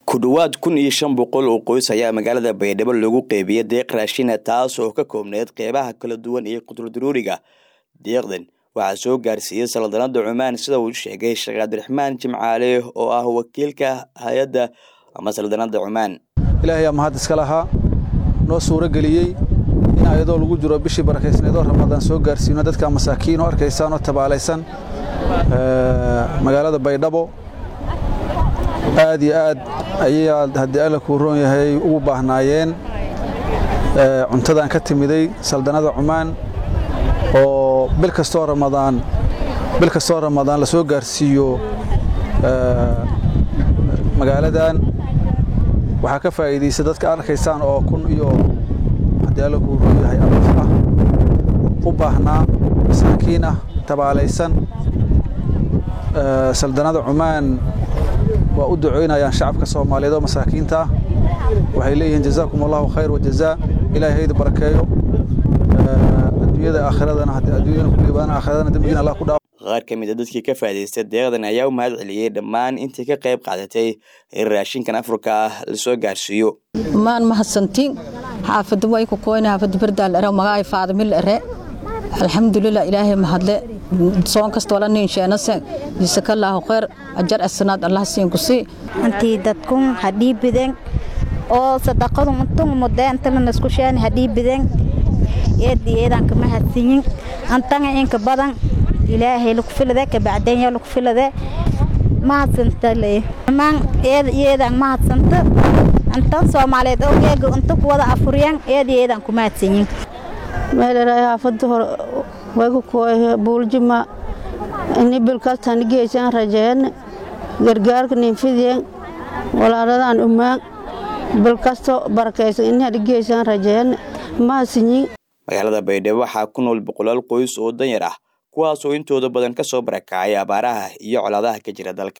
ku dhowaad kun iyo shan boqol oo qoys ayaa magaalada baydhabo lagu qeybiyey deeq raashina taas oo ka koobneyd qeybaha kala duwan iyo qudurdaruuriga deeqdan waxaa soo gaarsiiyey saldanada cumaan sida uu sheegay sheekh cabdiraxmaan jimcaale oo ah wakiilka hay-adda ama saldanada cumaan ilaahayaa mahad iska lahaa noo suuro geliyey in ayadoo lagu jiro bishii barakaysneedoo ramadaan soo gaarsiino dadka masaakiin oo arkaysaan oo tabaalaysan magaalada baydhabo aad iyo aad ayayaa haddii alla kuu roon yahay ugu baahnaayeen cuntadan ka timiday saldanada cumaan oo bil kastoo ramadaan bil kastoo ramadaan la soo gaarsiiyo magaaladan waxaa ka faa'iidaysa dadka arkaysaan oo kun iyo haddii alla kuu roon yahay abaf ah u baahnaa masaakiin ah tabaalaysan saldanada cumaan waa u ducoynayaan shacabka soomaaliyeed oo masaakiinta ah waxay leeyihiin jazaakum allahu khayr wajazaa ilahay hayda barakeeyo adduunyada aakhiradana haddii adduunyadana ku liibaana aakhiradana dembigiina allah ku dhaaf qaar ka mid a dadkii ka faa'idaystay deeqdan ayaa u mahad celiyey dhammaan intii ka qayb qaadatay in raashinkan afurka ah lasoo gaarsiiyo maan mahadsantiin xaafada way ku koyna xaafada bardaal ere magaay faadamil ere alxamdulilah ilaahay mahadle soon kastoo la niinsheenase jisakallaahu khayr ajar asanaad allah siin ku sii antii dadkun hadhiibiden oo sadaqadu untung mudeentana isku sheeni hadhiibiden eedi eedan kama hadsiyin antanga inka badan ilaahay lagu filade kabacdenya lagu filade mahadsantale maan eeda eedan mahadsanta antan soomaaliyeed oo geega unta kuwada afuriyan eedi eedan kuma hadsiyin meeleraay xaafada hore wayku kooye buuljima ini bilkastan geesan rajeen gargaarka ninfidien walaaladan umaan bilkasto barakaysan ini hadi geesan rajeen mahasinyin magaalada baydhabo waxaa ku nool boqolaal qoys oo danyar ah kuwaas oo intooda badan ka soo barakacay abaaraha iyo colaadaha ka jira dalka